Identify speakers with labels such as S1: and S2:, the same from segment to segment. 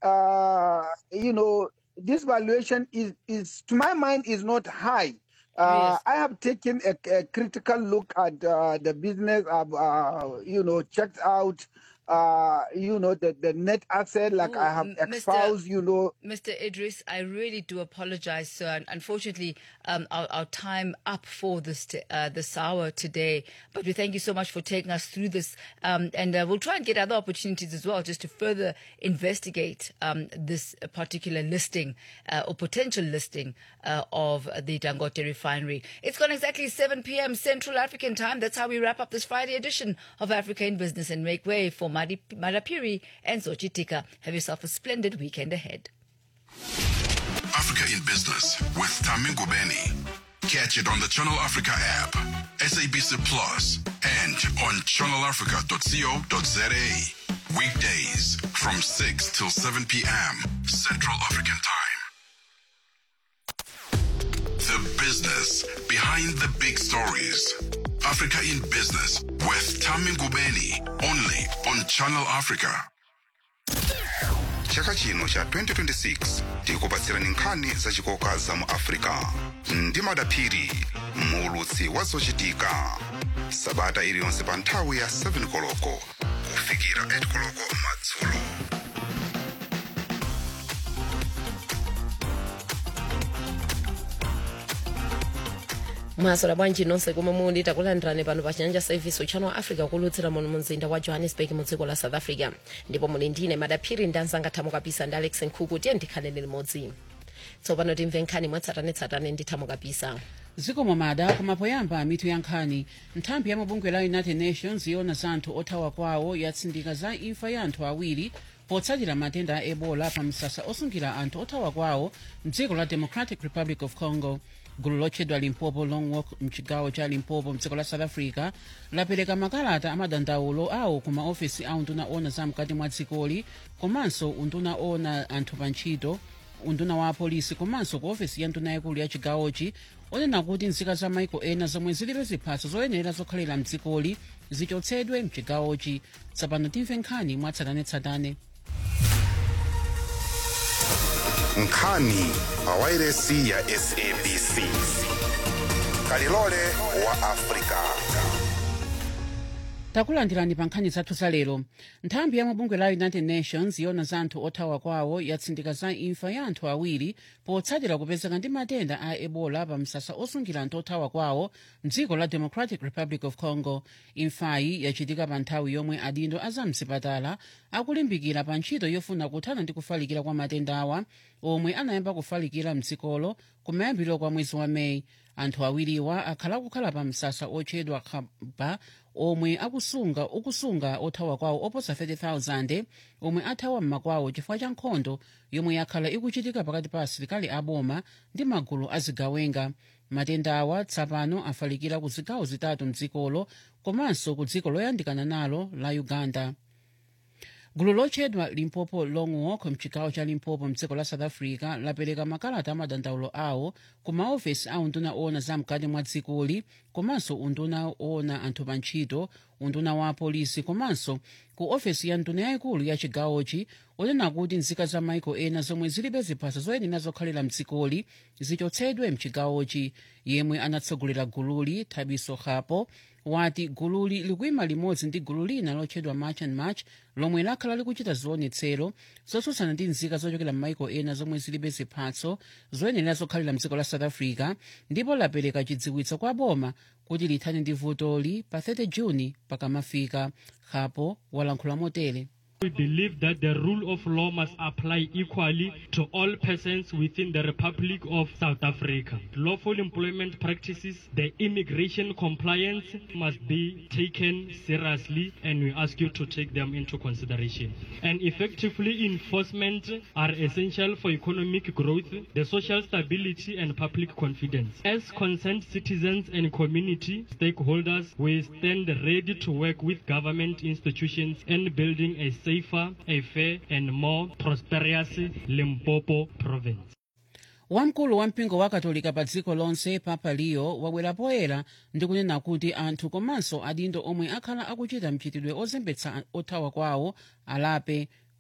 S1: uh, you know, this valuation is, is to my mind, is not high. Uh,
S2: Yes.
S1: I have taken a, a critical look at uh, the business. I've, uh, you know, checked out, uh, you know, the, the net asset. Like I
S2: Ooh,
S1: have
S2: m- Mr.
S1: exposed, you know,
S2: Mr. Idris, I really do apologize, sir. And Unfortunately, um, our, our time up for this t- uh, this hour today. But we thank you so much for taking us through this, um, and uh, we'll try and get other opportunities as well, just to further investigate um, this particular listing uh, or potential listing uh, of the Dangote refinery. It's gone exactly 7 p.m. Central African time. That's how we wrap up this Friday edition of Africa in Business and make way for Madi Madapiri and Zochitika. Have yourself a splendid weekend ahead.
S3: Africa in Business with Tamingo Benny. Catch it on the Channel Africa app, SABC Plus, and on channelafrica.co.za. Weekdays from 6 till 7 p.m. Central African Time. The business behind the big stories. Africa in Business with Tamingo Benny. Only on Channel Africa. chaka chino cha 2026 tikupatsirani nkhani zachikoka za mu africa ndi madaphiri muulutsi wa zochitika sabata iliyonse pa nthawi ya 7 koloko kufikira 8 koloko madzulo
S4: mwasola bwanji nonse komwe muli takulandirani pano pa chanja service uchano wa africa kulutsira muno mu mzinda wa johannesburg mu dziko la south africa ndipo muli ndine madaphiri ndi anzanga thamo kapisa ndi alex nkhuku tiye ndikhaleni limodzi tsopano timve nkhani mwatsatanetsatane ndi thamo kapisa
S5: zikomo mada kumapoyamba mitu ya nkhani nthambi ya mabungwe la united nations yona za anthu othawa kwawo yatsindika za imfa ya anthu awiri potsatira matenda a ebola pa msasa osungira anthu othawa kwawo mdziko la democratic republic of congo gulu lotchedwa limpopo long walk mchigawo cha limpopo mdziko la south africa lapereka makalata amadandaulo awo ku maofesi a unduna ona za mkati mwa dzikoli komanso unduna ona anthu pa ntchito unduna wa apolisi komanso ku ofesi ya nduna yakulu ya chigawochi onena kuti nzika za maiko ena zomwe zilibe ziphaso zoyenera zokhalira mdzikoli zichotsedwe mchigawochi tsopano timve nkhani mwatsatanetsatane
S3: nkhani pa wairesi ya sabc kalilole wa africa
S5: takulandirani pa nkhani zathu za lero nthambi ya mabungwe la united nations yona za anthu othawa kwawo yatsindika za imfa ya anthu awiri potsatira kupezeka ndi matenda a ebola pa msasa osungira anthu othawa kwawo mdziko la democratic republic of congo imfayi yachitika pa nthawi yomwe adindo a zamzipatala akulimbikira pa ntchito yofuna kuthana ndi kufalikira kwa matendawa omwe anayamba kufalikira mdzikolo kumayambiriro kwa mwezi wa meyi anthu awiriwa akhala kukhala pa msasa otchedwa khaba omwe akusunga ukusunga othawa kwawo oposa 30,000 omwe athawa m'makwawo chifukwa cha nkhondo yomwe yakhala ikuchitika pakati pa asilikali aboma ndi magulu azigawenga matenda awa tsapano afalikira ku zigawo zitatu mdzikolo komanso ku dziko loyandikana nalo la uganda gulu lotchedwa limpopo long walk mchigawo cha limpopo mdziko la south africa lapereka makalata amadandaulo awo ku maofesi a unduna ona zamkati mwa dzikoli komanso unduna ona anthu pa ntchito unduna wa apolisi komanso ku ofesi ya nduna yayikulu ya chigawochi onena kuti nzika za maiko ena zomwe zilibe ziphaso zoyenera zokhalira mdzikoli zichotsedwe mchigawochi yemwe anatsogolera gululi thabiso hapo wati gululi likuyima limodzi ndi gulu lina lotchedwa march and march lomwe lakhala likuchita zionetsero zotsutsana ndi nzika zochokera m'maiko ena zomwe zilibe ziphaso zoyenera zokhalira mdziko la south africa ndipo lapereka chidziwitso kwa boma kuti lithane ndi vutoli pa 30 juni pakamafika hapo walankhula motere
S6: We believe that the rule of law must apply equally to all persons within the Republic of South Africa. Lawful employment practices, the immigration compliance must be taken seriously and we ask you to take them into consideration. And effectively enforcement are essential for economic growth, the social stability and public confidence. As concerned citizens and community stakeholders, we stand ready to work with government institutions in building a safer, a fair, and more prosperous Limpopo province.
S5: wamkulu wa mpingo wa katolika pa dziko lonse papa leo wabwera poyera ndi kunena kuti anthu komanso adindo omwe akhala akuchita mchitidwe ozembetsa othawa kwawo alape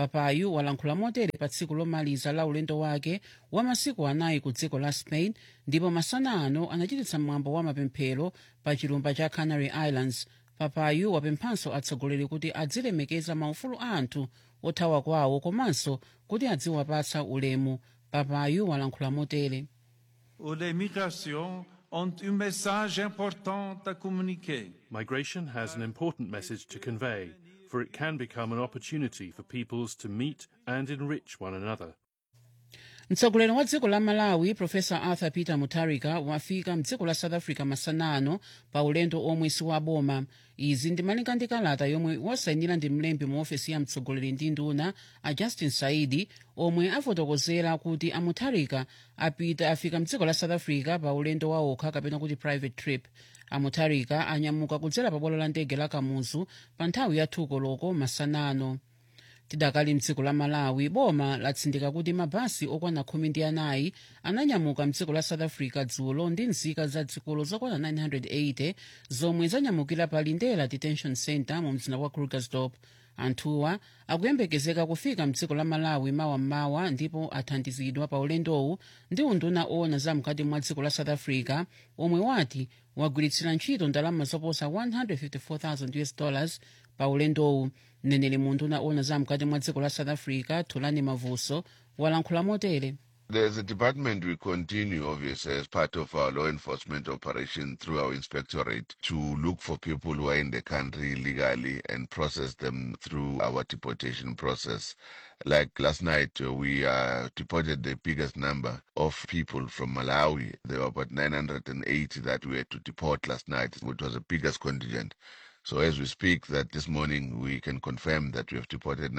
S5: papayu walankhula motere pa tsiku lomaliza la ulendo wake wa masiku anayi ku dziko la spain ndipo masana ano anachititsa mwambo wa mapemphero pa chilumba cha canary islands papayu wapemphanso atsogoleri kuti adzilemekeza maufulu a anthu othawa kwawo komanso kuti adziwapatsa ulemu papayu walankhula motere
S7: Les migrations ont un message important à communiquer.
S8: Migration has an important message to convey, for it can become an opportunity for peoples to meet and enrich one another.
S5: mtsogoleri wa dziko la malawi profesa arthur peter mutharika wafika mdziko la south africa masana ano pa ulendo omwe si wa boma izi ndimalinga ndi kalata yomwe wasayinira ndi mlembi mu ofesi ya mtsogoleri ndi nduna a justin saidi omwe afotokozera kuti a mutharika apita afika mdziko la south africa pa ulendo waokha kapena kuti private trip a mutharika anyamuka kudzera pa bwalo la ndege la kamuzu pa nthawi ya thuko loko masana ano tidakali mdziko la malawi boma latsindika kuti mabasi okwana khumi ndi anayi ananyamuka mdziko la south africa dzulo ndi nzika za dzikolo zokwana 980 zomwe zanyamukira pa lindela detention center mu mzinda wa krugersdorp anthuwa akuyembekezeka kufika mdziko la malawi mawammawa ndipo athandizidwa pa ulendowu ndi unduna owona zamkati mwa dziko la south africa omwe wati wagwiritsira ntchito ndalama zoposa 154,000 us dollars pa ulendowu mneneri mu unduna owona zamkati mwa dziko la south africa thulani mavuso walankhula motere
S9: As a department, we continue, obviously, as part of our law enforcement operation through our inspectorate to look for people who are in the country illegally and process them through our deportation process. Like last night, uh, we uh, deported the biggest number of people from Malawi. There were about 980 that we had to deport last night, which was the biggest contingent. So as we speak, that this morning we can confirm that we have deported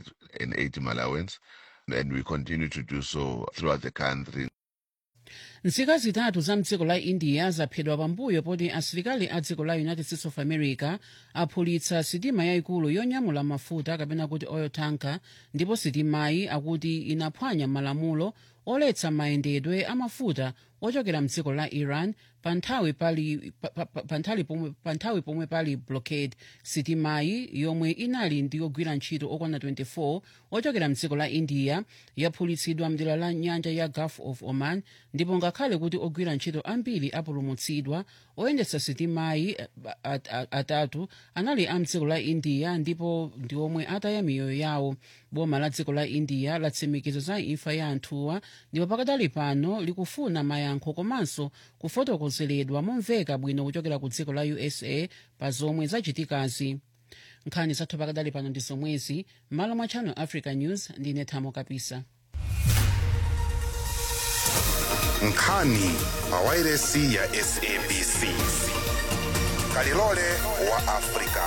S9: 980 Malawians and we continue to do so throughout the country.
S5: nzika zitatu za mdziko la india zaphedwa pambuyo poti asilikali a dziko la united states of america aphulitsa sitima yayikulu yonyamula mafuta kapena kuti oil tanker ndipo sitimayi akuti inaphwanya malamulo oletsa mayendedwe amafuta ochokera mdziko la iran pa nthawi pali pa- pa- pa- pa nthawi pomwe- pa nthawi pomwe pali blockade sitimayi yomwe inali ndi ogwira ntchito okwana 24 ochokera mdziko la india yaphulitsidwa mdera la nyanja ya gulf of oman ndipo ngakhale kuti ogwira ntchito ambiri apulumutsidwa oyendetsa sitimayi eh, at- at- atatu anali a mdziko la india ndipo ndi omwe ataya miyoyo yawo boma la dziko la india latsimikiza za imfa ya anthuwa ndipo pakadali pano likufuna mayankho komanso kufotokozeredwa momveka bwino kuchokera ku dziko la usa pa zomwe zachitikazi nkhani zathu pakadali pano ndi zomwezi m'malo mwa channel africa news ndine thamo kapisa
S3: nkhani pa wairesi ya sabc kalilole wa afrika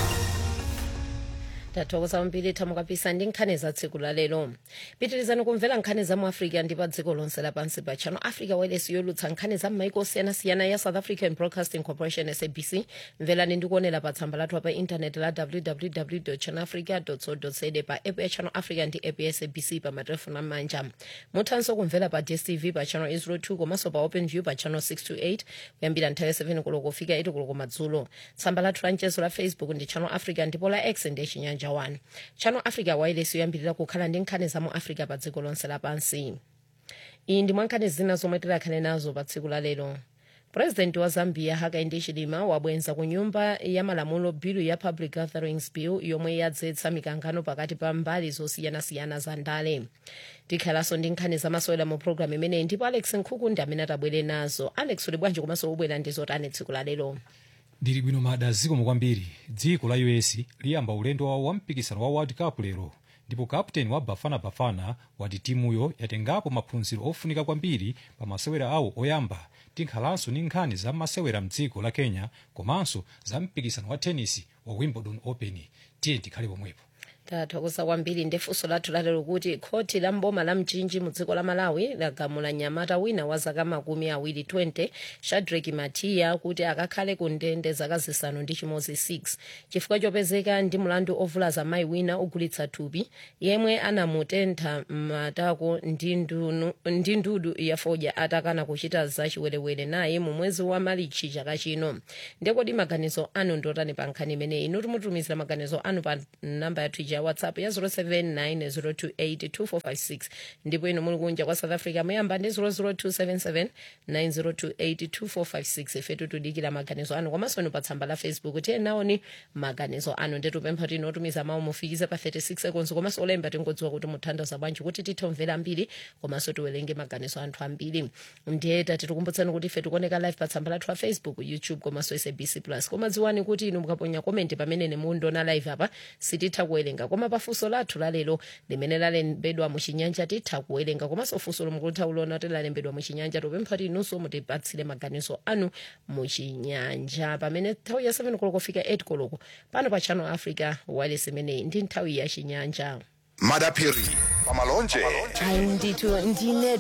S4: tathokoza kwambiri thamo kapisa ndi nkhani za tsiku la lero pitirizani kumvera nkhani za mu africa ndi pa dziko lonse lapansi pa channel africa wireless yolutsa nkhani za m'maiko osiyanasiyana ya south african broadcasting corporation sabc mverani ndi kuonera pa tsamba lathu pa intaneti la www channelafrica co za pa app ya channel africa ndi app ya sabc pa matelefoni amanja muthanso kumvera pa dstv pa channel 02 komanso pa open view pa channel 628 kuyambira nthawi ya 7 koloko kufika 8 koloko madzulo tsamba lathu la mchezo la facebook ndi channel africa ndipo la x ndi chinyanja 1 channel africa wireless yoyambirira kukhala ndi nkhani za mu africa pa dziko lonse lapansi iyi ndi mwankhani zina zomwe tikhale nazo pa tsiku la lero purezidenti wa zambia hakainde hichilema wabwenza ku nyumba ya malamulo bilu ya public gatherings bill yomwe yadzetsa mikangano pakati pa mbali zosiyanasiyana za ndale tikhalanso ndi nkhani zamasewera mu programu imeneyi ndipo alex nkhuku ndi amene atabwere nazo alex uli bwanji komanso ubwera ndi zotani tsiku la lero
S10: ndili bwino mada zikomo kwambiri dziko la us liyamba ulendo wawo wa mpikisano wa world cup lero ndipo kapteni wa bafana bafana wati timuyo yatengapo maphunziro ofunika kwambiri pa masewera awo oyamba tinkhalanso ndi nkhani za masewera mdziko la kenya komanso za mpikisano wa tennis wa wimbledon open tiye tikhale pomwepo
S4: tathokoza kwambiri ndi funso lathu lalero kuti khoti la mboma la mchinji mu dziko la malawi lagamula nyamata wina wa zaka makumi awiri 20 shadrack matiya kuti akakhale ku ndende zaka zisanu ndi chimodzi 6 chifukwa chopezeka ndi mlandu ovulaza mayi wina ogulitsa thupi yemwe anamutentha matako ndi ndunu- ndi ndudu ya fodya atakana kuchita zachiwerewere naye mu mwezi wa malichi chaka chino ndekodi maganizo anu ndotani pa nkhani imeneyi inu timutumizira maganizo anu pa namba yathu ija ija ya whatsapp ya 07902825456 ndipo ino muli kunja kwa south africa muyamba ndi 0027790282456 ifetu tudikira maganizo anu komanso inu pa tsamba la facebook tiye naoni maganizo anu ndetupempha tino otumiza mawu mufikize pa 36 seconds komanso olemba tingodziwa kuti muthandaza bwanji kuti tithe kumvera ambiri komanso tiwerenge maganizo anthu ambiri ndiye tati tikumbutsani kuti ife tikuoneka live pa tsamba lathu la facebook youtube komanso sabc plus koma dziwani kuti inu mukaponya komenti pamene mundiona live apa sititha kuwerenga koma pafunso lathu lalero limene lalembedwa muchinyanja titha kuwerenga komanso funso lomwe mukutha kuliona kuti lalembedwa muchinyanja tupempha kuti inunso mutipatsire maganizo anu muchinyanja pamene nthawi ya 7 koloko kufika 8 koloko pano pa channel africa wireless imeneyi ndi nthawi ya chinyanja
S3: madapiri pamalonje
S4: ayi ndithu ndine